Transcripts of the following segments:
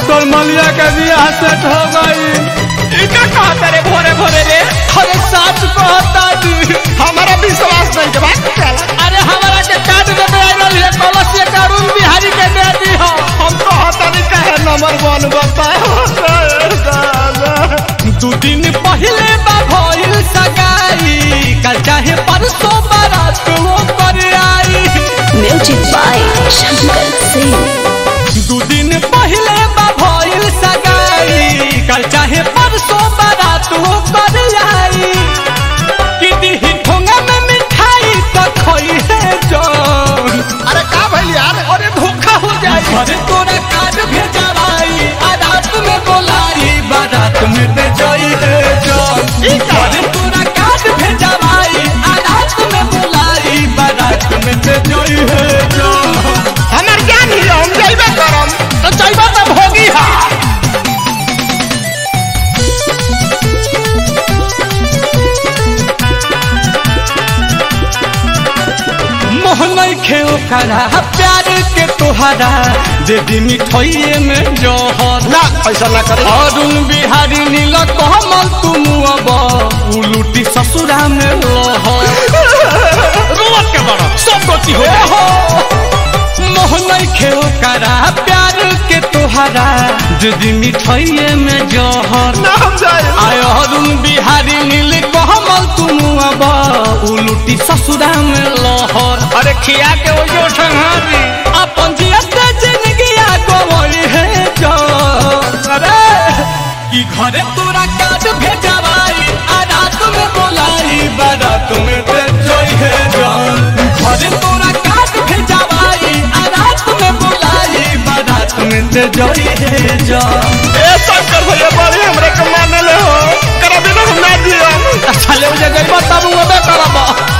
तोर मलिया के बियाह सेट हो गई इका कहता रे भोरे भोरे रे अरे सच कहता जी हमारा विश्वास नहीं के बात चला अरे हमारा के कार्ड में आइल है कलश के अरुण बिहारी के दे दी हो हम तो हता नहीं कहे नंबर वन बताए दू दिन पहले बा भइल सगाई कल चाहे परसों बारात वो कर आई Music by Shankar Singh. दू दिन पहले बा भइल सगाई कल चाहे परसों बारात वो कर आई कि दिही ठोंगा में मिठाई तो खोई है जान अरे का भइल यार अरे धोखा हो जाए अरे तोरा कार्ड भेजवाई आ रात में बोलाई बारात में दे जाई है जान अरे तोरा कार्ड भेजवाई आ रात में बोलाई बारात में दे जाई है जान हमार ज्ञान ही हम जइबे करम तो जइबे तो भोगी हा मोहन खेल करा प्यार के तोहरा दे दी मिठाइए में जहर ना ऐसा ना करे अरुण बिहारी नील कमल तुम अब उलूटी ससुरा में लहर रोवत के बड़ा सब गति हो हो मोहन खेल करा प्यार के तोहरा दीदी मिठाइए में जहर ना हम जाए आय अरुण बिहारी नील कमल तुम अब उलूटी ससुरा में लहर अरे खिया के वो जो संहारी अपन जियत जिंदगी गवई है जान अरे कि घरे तोरा काट भेजवाई आ रात में बोलाई बारात में दे जोई है जान घरे तोरा काट भेजवाई आ रात में बोलाई बारात में दे जोई है जान ए शंकर भैया बड़ी हमरे के मानले हो करा बिना हम ना दिया अच्छा ले मुझे गई तब वो बे करबा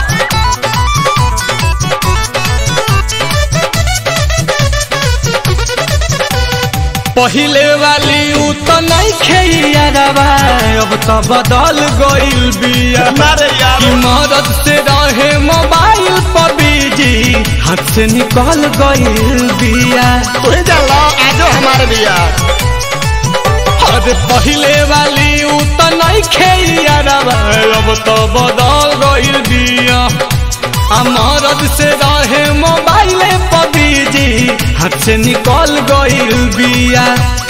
पहिले वाली उ तो नहीं खेइयारवा अब तो बदल गइल बिया मारे यार कि मदद से रहे मोबाइल पर बिजी हाथ से निकल गइल बिया तू ही जान लो आजो हमारे बिया अरे पहिले वाली उ तो नहीं खेइयारवा अब तो बदल गइल बिया आ मदद से रहे मोबाइल पर बिजी हाथ से निकल गइल बिया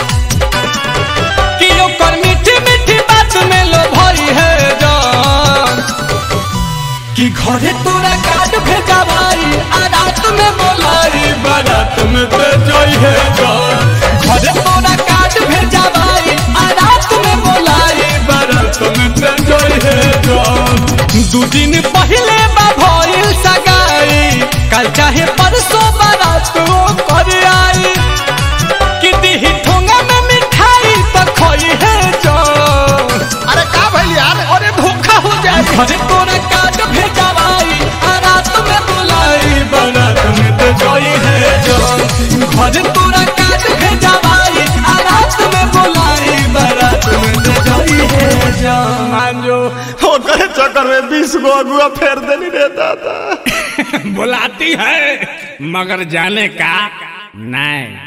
कि ओकर मीठी मीठी बात में लो भई है जान कि घरे तोरा कार्ड भेजवाई आ रात में बोलाई बारात में दे जाई है जान घरे तोरा कार्ड भेजवाई आ रात में बोलाई बारात में दे जाई है जान दू दिन पहले बा भइल सगाई कल चाहे परसों बारात वो कर आई कि दिही ठोंगा में मिठाई तो खोई है जान अरे का भइल यार अरे धोखा हो जाए घरे तोरा कार्ड भेजवाई आ रात में बुलाई बारात में तो जोई है जान घरे तोरा कार्ड भेजवाई आ रात में बुलाई बारात में तो जोई है जान मांजो ओकरे चक्कर में बीस गो अगुआ फेर देनी रे दादा बुलाती है मगर जाने का नहीं